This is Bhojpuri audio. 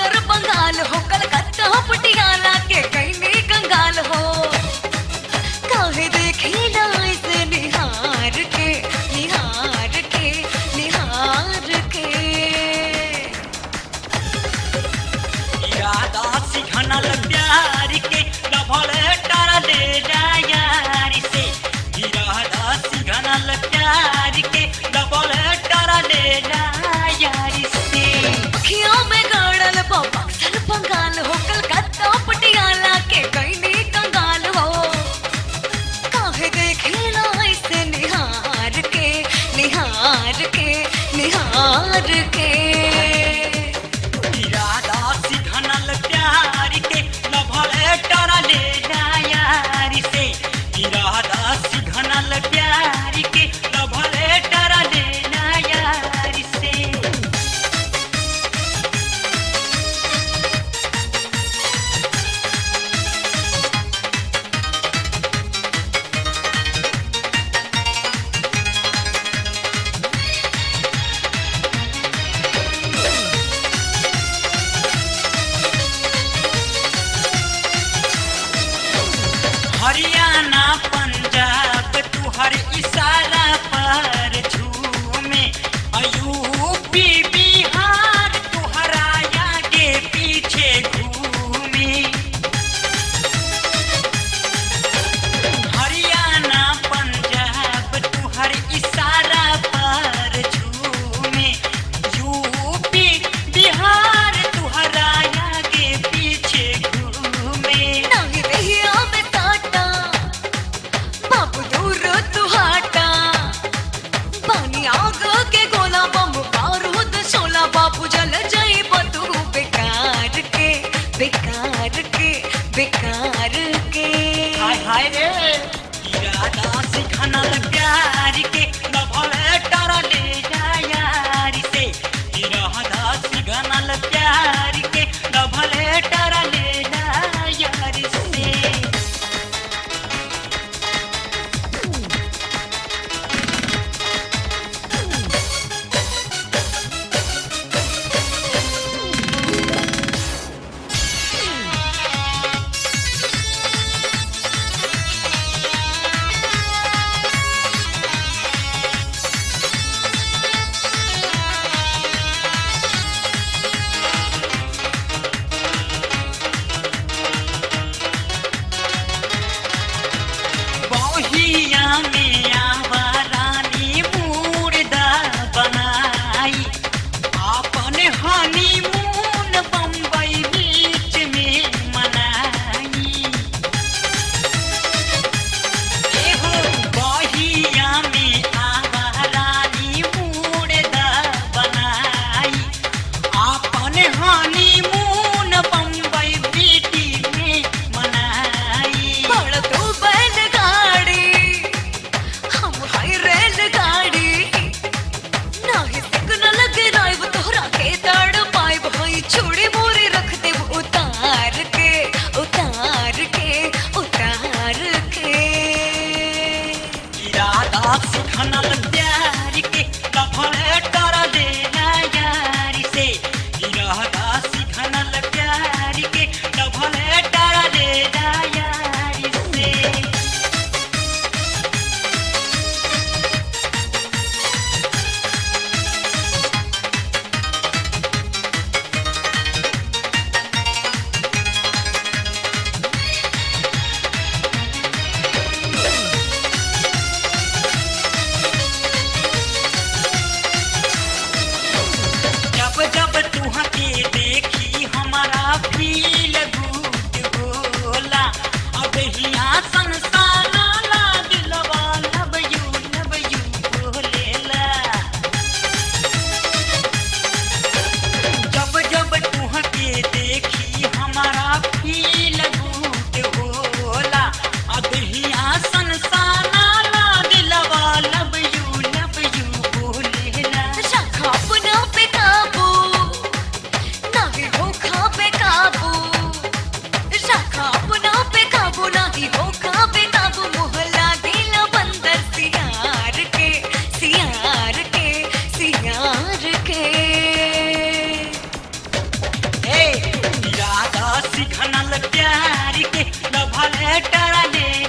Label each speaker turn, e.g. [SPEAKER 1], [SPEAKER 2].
[SPEAKER 1] बक्सर बंगाल हो कलकत्ता पटियाला के कहीं कंगाल हो काहे देखिला ऐसे निहार के निहार के निहार के
[SPEAKER 2] इरादा सिखनल प्यार के लभल टारा ले जा यार से इरादा सिखनल प्यार के लभल टारा ले जा यार से
[SPEAKER 1] अखियों में गड़ल बा बक्सर बंगाल हो कलकत्ता पटियाला के कहीं कंगाल हो काहे देखिला ऐसे निहार के निहार के निहार के
[SPEAKER 2] इरादा सिखनल प्यार के लभल टारा ले जा यार से इरादा सिखनल प्यार के लभल टारा ले जा यार से हरियाणा पंजाब तुहर इशारा पर झूमे यूपी बिहार तुहरा आगे पीछे घूमे हरियाणा पंजाब तुहर इशारा पर झूमे यूपी बिहार तुहरा आगे पीछे घूमे
[SPEAKER 1] नहीं रहिया में काटा बाबू दूर तू हाटा पानी आग के गोला बम बारूद शोला बाबू जल जाई बतू बेकार के बेकार के बेकार के
[SPEAKER 2] हाय हाय रे इरादा सिखनल प्यार के लभल टारा ले जा यार से इरादा सिखनल प्यार के लभल टारा ले जा यार से बहिया में आवा रानी मुर्दा बनाई आपन हनीमून बम्बई बीच में मनाई एहो बहिया में आवा रानी मुर्दा बनाई आपन हनीमून बम्बई बीटी में मनाई
[SPEAKER 1] बड़ तू बैलगाड़ी हम हाई रेलगाड़ी नाही सिग्नल गिराइब तोहरा के तड़ पाइब हई छोड़ी मोरी रख देब उतार के उतार के उतार के
[SPEAKER 2] इरादा सिखनल प्यार के लफड़ कर देना यार से इरादा सिखनल प्यार के लफड़ कर देना यार से प्यार के लव लेटर ले